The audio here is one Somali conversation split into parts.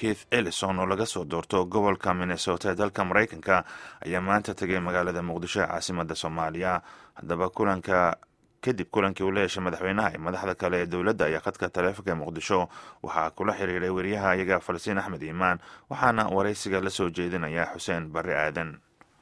keith ellison oo laga soo doorto gobolka minnesota ee dalka maraykanka ayaa maanta tegay magaalada muqdisho ee caasimada soomaaliya haddaba kulanka kadib kulankii uu la yeeshay madaxweynaha iyo madaxda kale ee dowladda ayaa khadka taleefonka ee muqdisho waxaa kula xiriiray weriyaha iyaga falsiin axmed iimaan waxaana waraysiga la soo jeedinaya xuseen barre aadan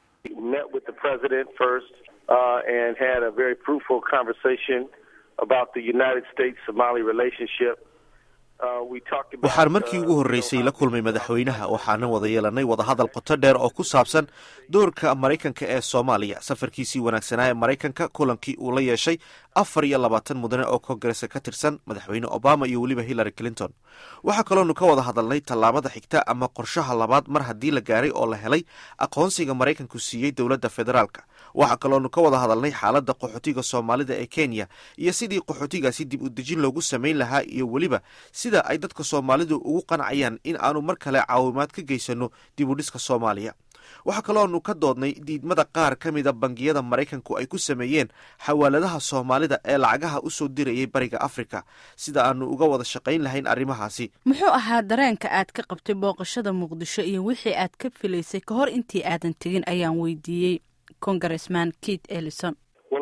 waxaan markii ugu horreysay la kulmay madaxweynaha waxaana wada yeelanay wadahadal qoto dheer oo ku saabsan doorka maraykanka ee soomaaliya safarkiisii wanaagsanaa ee maraykanka kulankii uu la yeeshay afar iyo labaatan mudane oo kongareska ka tirsan madaxweyne obama iyo weliba hillary clinton waxaa kaloonu ka wada hadalnay tallaabada xigta ama qorshaha labaad mar haddii la gaaray oo la helay aqoonsiga maraykanku siiyey dowladda federaalka waxaa kaloonu ka wada hadalnay xaaladda qaxootiga soomaalida ee kenya iyo sidii qaxootigaasi dib u dejin loogu samayn lahaa iyo weliba sida ay dadka soomaalidu ugu qancayaan in aanu mar kale caawimaad ka geysano dib u dhiska soomaaliya waxaa kalooanu ka doodnay diidmada qaar ka mida bangiyada maraykanku ay ku sameeyeen xawaaladaha soomaalida ee lacagaha u soo dirayay bariga afrika sida aanu uga wada shaqayn lahayn arrimahaasi muxuu ahaa dareenka aad ka qabtay booqashada muqdisho iyo wixii aad ka filaysay ka hor intii aadan tegin ayaan weydiiyey congressman keith ellison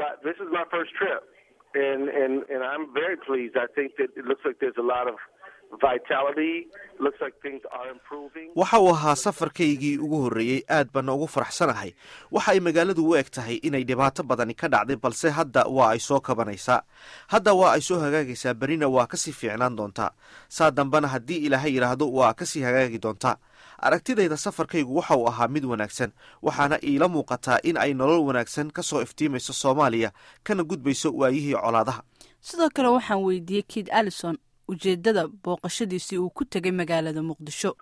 waxa uu ahaa safarkaygii ugu horreeyey aad baana ugu faraxsanahay waxa ay magaaladu u eg tahay inay dhibaato badani ka dhacday balse hadda waa ay soo kabanaysaa hadda waa ay soo hagaagaysaa berina waa kasii fiicnaan doontaa saa dambena haddii ilaahay yidhaahdo waa kasii hagaagi doontaa aragtidayda safarkaygu waxa uu ahaa mid wanaagsan waxaana iila muuqataa in ay nolol wanaagsan ka soo iftiimayso soomaaliya kana gudbayso waayihii colaadaha sidoo kale waxaan weydiiyey keith allison ujeedada booqashadiisii uu ku tegay magaalada muqdisho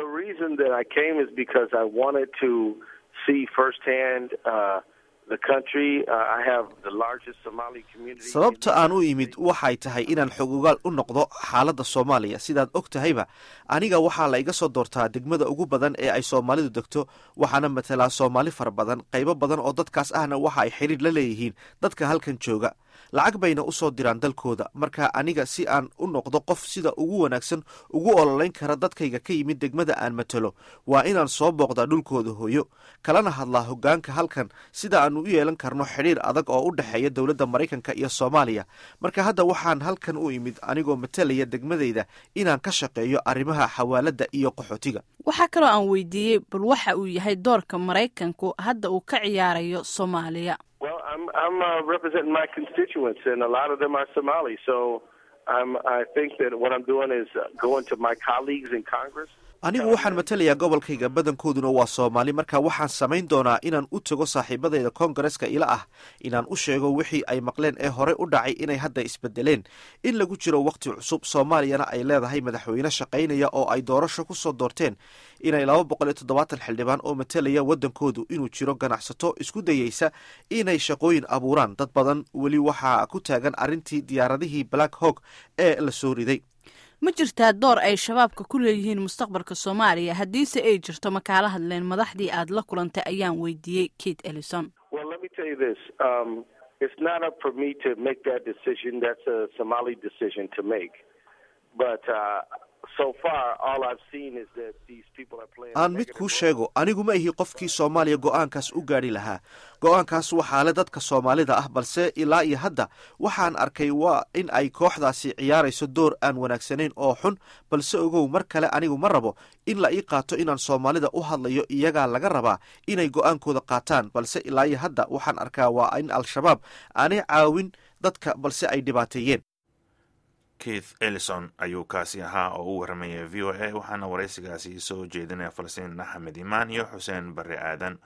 sababta aan u imid waxay tahay inaan xogogaal u noqdo xaaladda soomaaliya sidaad og tahayba aniga waxaa la iga soo doortaa degmada ugu badan ee ay soomaalidu degto waxaana matalaa soomaali fara badan qaybo badan oo dadkaas ahna waxa ay xidhiir la leeyihiin dadka halkan jooga lacag bayna u soo diraan dalkooda marka aniga si aan u noqdo qof sida ugu wanaagsan ugu ololayn kara dadkayga ka yimid degmada aan matalo waa inaan soo booqdaa dhulkooda hooyo kalana hadlaa hoggaanka halkan sida aanu u yeelan karno xidhiir adag oo u dhexeeya dowladda maraykanka iyo soomaaliya marka hadda waxaan halkan u imid anigoo matalaya degmadayda inaan ka shaqeeyo arrimaha xawaaladda iyo qaxootiga waxaa kaloo aan weydiiyey bal waxa uu yahay doorka maraykanku hadda uu ka ciyaarayo soomaaliya I'm uh, representing my constituents, and a lot of them are Somali. So um, I think that what I'm doing is uh, going to my colleagues in Congress. anigu waxaan matalayaa gobolkayga badankooduna waa soomaali marka waxaan samayn doonaa inaan u tago saaxiibadayda koongareska ila ah inaan u sheego wixii ay maqleen ee hore u dhacay inay hadda isbedeleen in lagu jiro wakhti cusub soomaaliyana ay leedahay madaxweyne shaqaynaya oo ay doorasho ku soo doorteen inay laba boqol iyo toddobaatan xildhibaan oo matalaya waddankoodu inuu jiro ganacsato isku dayeysa inay shaqooyin abuuraan dad badan weli waxaa ku taagan arrintii diyaaradihii black hog ee la soo riday ma jirtaa door ay shabaabka ku leeyihiin mustaqbalka soomaaliya haddiise ay jirto ma kaala hadleen madaxdii aad la kulantay ayaan weydiiyey keith ellison aan mid kuu sheego anigu ma ihi qofkii soomaaliya go-aankaas u gaadhi lahaa go-aankaas waxaa le dadka soomaalida ah balse ilaa iyo hadda waxaan arkay waa in ay kooxdaasi ciyaarayso door aan wanaagsanayn oo xun balse ogow mar kale anigu ma rabo in la ii qaato inaan soomaalida u hadlayo iyagaa laga rabaa inay go-aankooda qaataan balse ilaa iyo hadda waxaan arkaa waa in al-shabaab aanay caawin dadka balse ay dhibaateeyeen keith ellison ayuu kaasi ahaa oo u waramayay v o a waxaana waraysigaasi soo jeedinaya falsiin axmed imaan iyo xuseen barre aadan